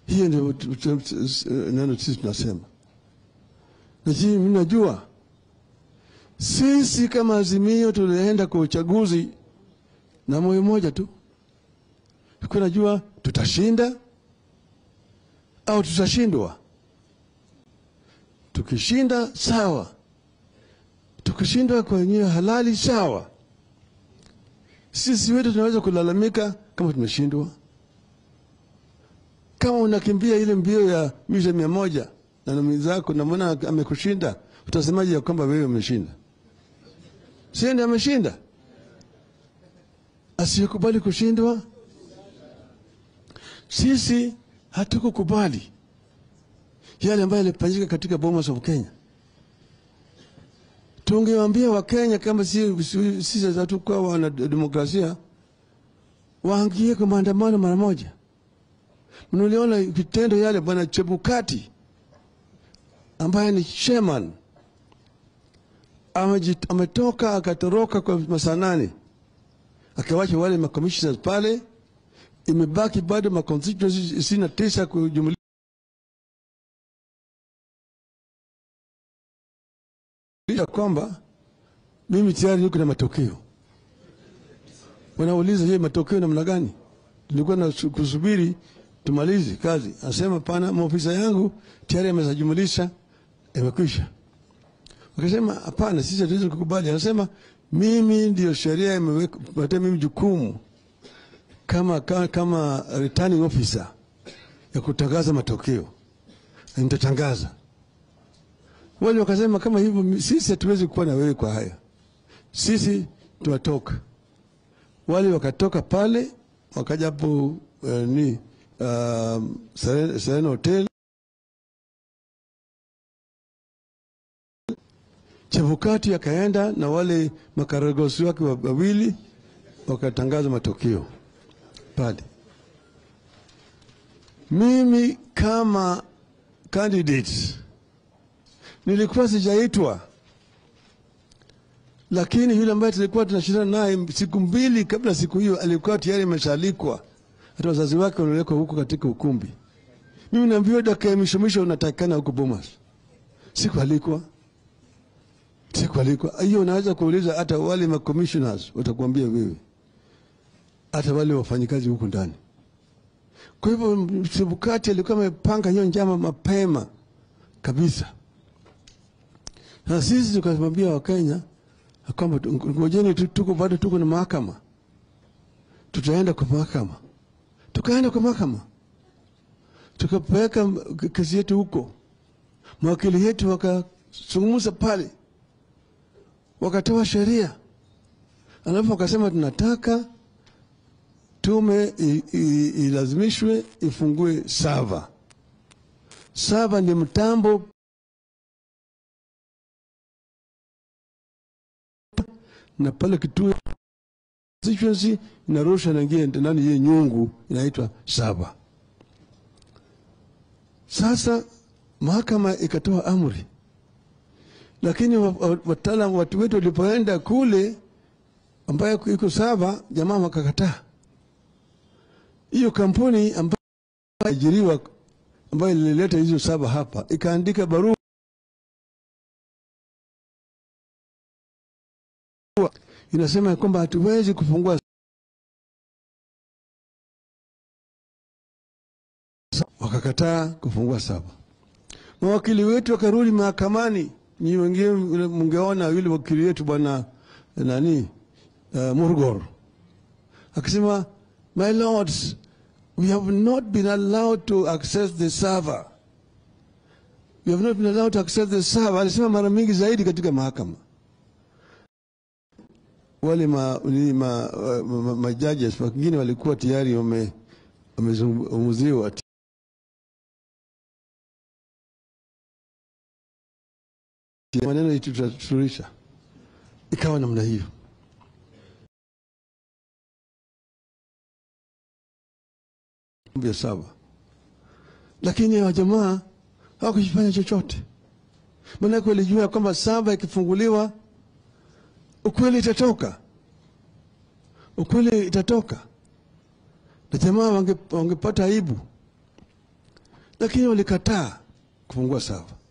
Hiyo ndio tu- tu- tu- neno sisi tunasema, lakini mimi najua sisi kama Azimio tulienda kwa uchaguzi na moyo mmoja tu, tulikuwa najua tutashinda au tutashindwa. Tukishinda sawa, tukishindwa kwa njia halali sawa. Sisi wetu tunaweza kulalamika kama tumeshindwa. Kama unakimbia ile mbio ya mita mia moja na mwenzako namwona amekushinda, utasemaje ya kwamba wewe umeshinda? Si ndiye ameshinda? Asiyekubali kushindwa, sisi hatukukubali yale ambayo yalifanyika katika Bomas of Kenya. Tungewaambia Wakenya kama si- si- sisi hatukuwa wana demokrasia, waangie kwa maandamano mara moja. Mnaliona vitendo yale, bwana Chebukati ambaye ni chairman amejit- ametoka akatoroka kwa masaa nane akawacha wale makommissioners pale, imebaki bado maconstituencies ishirini na tisa kujumlisha kwamba mimi tayari niko na matokeo. Wanauliza, je, matokeo namna gani? Tulikuwa na su- kusubiri tumalize kazi. Anasema pana, maofisa yangu tayari ameshajumulisha, imekwisha. Wakasema hapana, sisi hatuwezi kukubali. Anasema mimi ndio sheria imepatia mimi jukumu kama, kama, kama returning officer ya kutangaza matokeo, na nitatangaza. Wale wakasema kama hivyo, mi- sisi hatuwezi kuwa na wewe kwa haya, sisi tunatoka. Wale wakatoka pale wakaja hapo uh, ni uh, Serena Serena Hotel Chebukati akaenda na wale makaragosi wake wa- wawili wakatangaza matokeo pale. Mimi kama candidate nilikuwa sijaitwa, lakini yule ambaye tulikuwa tunashindana naye siku mbili kabla siku hiyo alikuwa tayari ameshaalikwa, hata wazazi wake waliwekwa huko katika ukumbi. Mimi naambiwa dakika ya mwisho mwisho unatakikana huko Bomas, sikualikwa sikualikwa. Hiyo unaweza kuuliza hata wale ma commissioners watakuambia wewe, hata wale wafanyikazi huko ndani. Kwa hivyo Chebukati alikuwa amepanga hiyo njama mapema kabisa, na sisi tukamwambia Wakenya ya kwamba tu- ngojeni tu, tuko bado tuko na mahakama, tutaenda kwa mahakama. Tukaenda kwa mahakama, tukapeleka kesi yetu huko, mawakili yetu wakazungumza pale wakatoa sheria, alafu wakasema tunataka tume i- i- ilazimishwe ifungue sava. Sava ni mtambo na pale kituo constituency inarusha naingia ndani hiyo nyungu inaitwa sava. Sasa mahakama ikatoa amri lakini wa- wa- wataalam watu wetu walipoenda kule ambayo iko saba, jamaa wakakataa. Hiyo kampuni ambayo ajiriwa ambayo ilileta hizo saba hapa ikaandika barua inasema ya kwamba hatuwezi kufungua wakakataa kufungua saba. Mawakili wetu wakarudi mahakamani. Nyi wengine mungeona yule wakili wetu bwana nani, uh, Murgor akisema, my lords, we have not been allowed to access the server. We have not been allowed to access the server. Alisema mara mingi zaidi katika mahakama. Wale ma, ni ma, ma, ma, ma judges wengine walikuwa tayari wame- wamezungumziwa maneno yetu tutasuluhisha. Ikawa namna hiyo. Mambo ya saba, lakini hawa jamaa hawakufanya chochote, maanake walijua ya kwamba saba ikifunguliwa ukweli itatoka, ukweli itatoka, na jamaa wange- wangepata aibu. lakini walikataa kufungua sava.